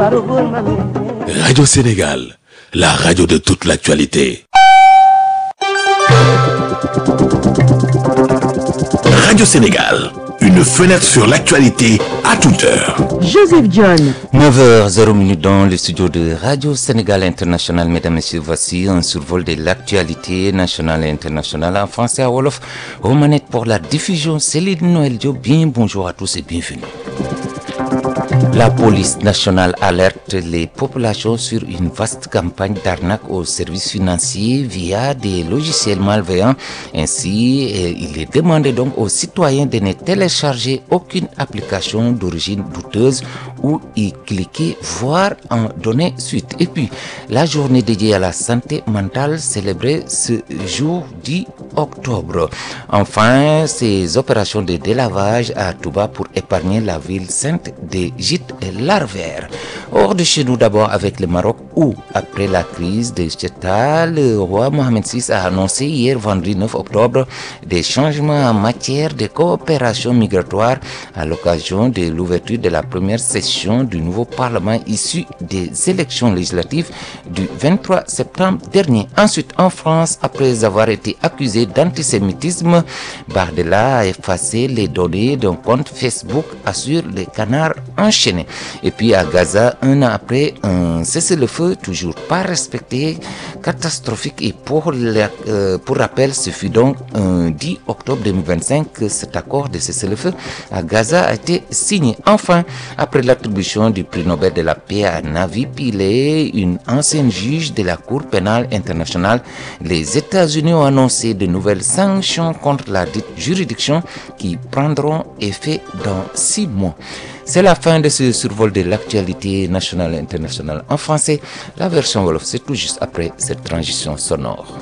Radio Sénégal, la radio de toute l'actualité. Radio Sénégal, une fenêtre sur l'actualité à toute heure. Joseph John. 9h00 dans le studio de Radio Sénégal International. Mesdames, Messieurs, voici un survol de l'actualité nationale et internationale en français à Wolof. Aux manettes pour la diffusion, Céline Noël Diop. Bien bonjour à tous et bienvenue. La police nationale alerte les populations sur une vaste campagne d'arnaque aux services financiers via des logiciels malveillants. Ainsi, il est demandé donc aux citoyens de ne télécharger aucune application d'origine douteuse ou y cliquer, voire en donner suite. Et puis, la journée dédiée à la santé mentale célébrée ce jour 10 octobre. Enfin, ces opérations de délavage à Touba pour épargner la ville sainte des gîtes larvaires. Hors de chez nous d'abord avec le Maroc où, après la crise de Cheta, le roi Mohamed VI a annoncé hier vendredi 9 octobre des changements en matière de coopération migratoire à l'occasion de l'ouverture de la première session du nouveau Parlement issu des élections législatives du 23 septembre dernier. Ensuite, en France, après avoir été accusé d'antisémitisme, Bardella a effacé les données d'un compte Facebook, assure le canard enchaîné. Et puis à Gaza, un an après, un cessez-le-feu toujours pas respecté, catastrophique. Et pour, la, euh, pour rappel, ce fut donc un 10 octobre 2025 que cet accord de cessez-le-feu à Gaza a été signé. Enfin, après l'attribution du prix Nobel de la paix à Navi Pillay, une ancienne juge de la Cour pénale internationale, les États-Unis ont annoncé de nouvelles sanctions contre la dite juridiction qui prendront effet dans six mois. C'est la fin de ce survol de l'actualité nationale et internationale en français. La version Wolof, c'est tout juste après cette transition sonore.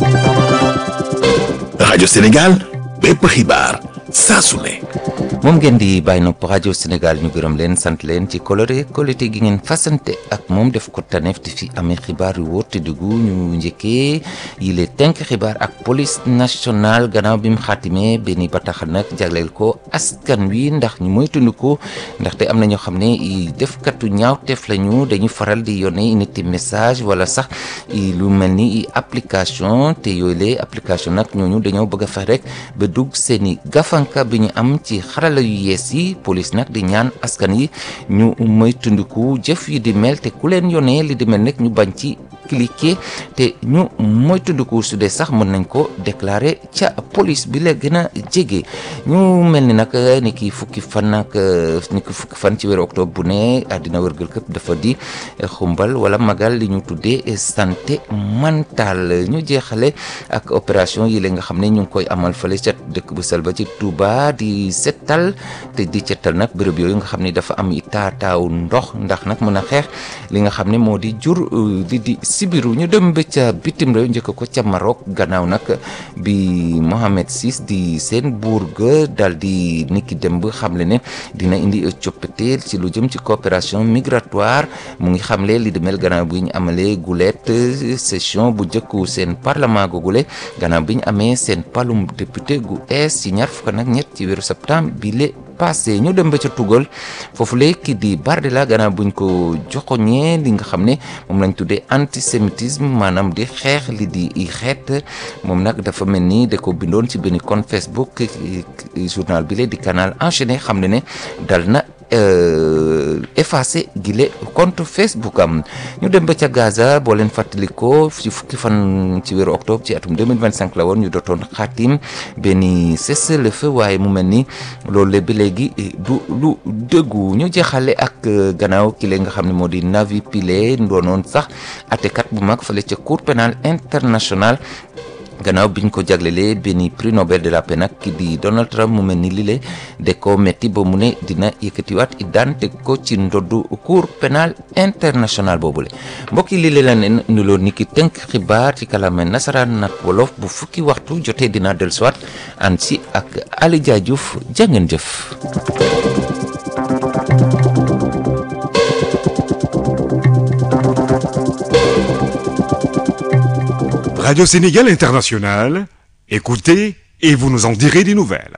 Radio Sénégal, bépp xibaar saa su ne. moom ngeen di bàyyi nopp rajo Sénégal ñu gërëm leen sant leen ci coloré qualité gi ngeen fasante ak moom def ko taneef di fi amee xibaar yu wóor te duggu ñu njëkkee yi le tënk xibaar ak police nationale gannaaw bi mu xaatimee benn bataaxal nag jagleel ko askan wi ndax ñu moytandiku ndaxte am na ñoo xam ne defkatu ñaawteef lañu dañuy faral di yónnee nit message wala sax lu mel ni application te yooyu le application nag ñooñu dañoo bëgg a fex rek ba dugg seeni gafanka bi ñu am ci xarala yu yees yi police nag di ñaan askan yi ñu moytandiku jëf yi di mel te ku leen yónnee li di mel nag ñu bañ ci cliquer te ñu moytandiku su dee sax mën nañ ko déclarer ca police bi la gën a jege ñu mel ni nag ni ki fukki fan nag ni ki fukki fan ci weeru octobre bu ne àddina wërgal këpp dafa di xumbal wala magal li ñu tuddee santé mentale ñu jeexale ak opération yi la nga xam ne ñu ngi koy amal fële ca dëkk bu sel ba ci Touba di setal te di setal nag béréb yooyu nga xam ne dafa am i taataaw ndox ndax nag mën a xeex li nga xam ne moo di jur di di sibiru ñu dem ba ca bitim réew njëkk ko ca Maroc gannaaw nag bi Mohamed VI di seen buur ga dal di niki dem ba xamle ne dina indi coppite ci lu jëm ci coopération migratoire mu ngi xamle li demel gannaaw bi ñu amalee gulet session bu njëkku seen parlement googule gannaaw bi ñu amee seen palum député gu ees ci ñaar fukk nag ñett ci weeru septembre bi le passé ñu dem ba ca tugal foofu le ki di Bardella gannaaw buñ ko joxoñee li nga xam ne moom lañ tuddee antisémitisme maanaam di xeex li di i xeet moom nag dafa mel ni da ko bindoon ci benn compte Facebook journal bi le di canal enchaîné xam ne ne dal na effacé gile compte Facebook am ñu dem ba ca Gaza boo leen fàttalikoo ci fukki fan ci weeru octobre ci atum 2025 la woon ñu dootoon xaatim benn cessez-le-feu waaye mu mel ni loolu la ba léegi du lu dëggu ñu jeexale ak gannaaw ki la nga xam ne moo di Navi Pillay doonoon sax atekat bu mag fële ca cour pénal international gannaaw biñ ko jaglelee benn prix Nobel de la paix nag ki di Donald Trump mu mel ni lile de ko metti ba mu ne dina yëkkatiwaat i daan teg ko ci ndoddu cour pénal international boobule mbokk yi lile la ne nuloo ni ki tënk xibaar ci kàllaama nasaraan nag wolof bu fukki waxtu jotee dina dellusiwaat ànd si ak Ali Dia Diouf jàngeen jëf. Radio Sénégal International, écoutez et vous nous en direz des nouvelles.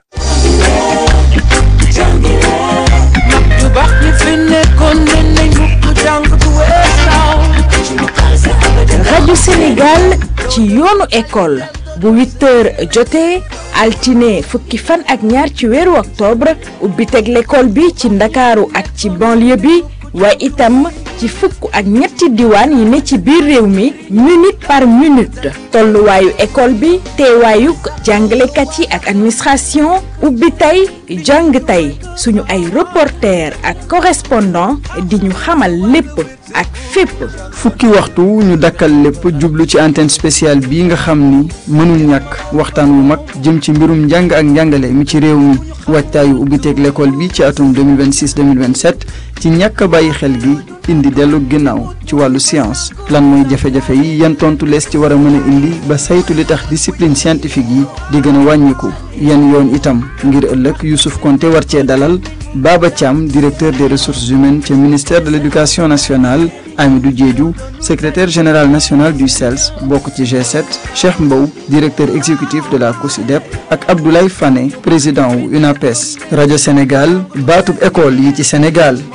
yu baax ñi fi nekkoon ne nañ mukk jàng ci yoonu école bu 8 heures jotee altine fukki fan ak ñaar ci weeru octobre ubbi teg l'école bi ci ndakaaru ak ci banlieue bi waaye itam ci fukk ak ñetti diwaan yi ne ci biir réew mi minute par minute tolluwaayu école bi teewaayuk jàngalekat yi ak administration ubbi tey jàng tey suñu ay reporter ak correspondant di ñu xamal lépp ak fépp fukki waxtu ñu dakkal lépp jublu ci antenne spéciale bii nga xam ni mënul ñàkk waxtaan wu mag jëm ci mbirum njàng ak njàngale mi ci réew mi waajtaayu ubbiteeg l'école bi ci atum 2026 2027 ci ñàkk a bàyyi xel gi indi dellu ginnaaw ci wàllu science lan mooy jafe-jafe yi yan tontu lees ci war a mën a indi ba saytu li tax discipline scientifique yi di gën a wàññiku yan yoon itam ngir ëllëg Youssouf Konté war cee dalal Baba Thiam directeur des ressources humaines ca ministère de l'éducation nationale Amidou Diédhiou secrétaire général national du CELS bokk ci G7 Cheikh Mbow directeur exécutif de la COSIDEP ak Abdoulaye Fane président wu UNAPES rajo Sénégal baatub école yi ci Sénégal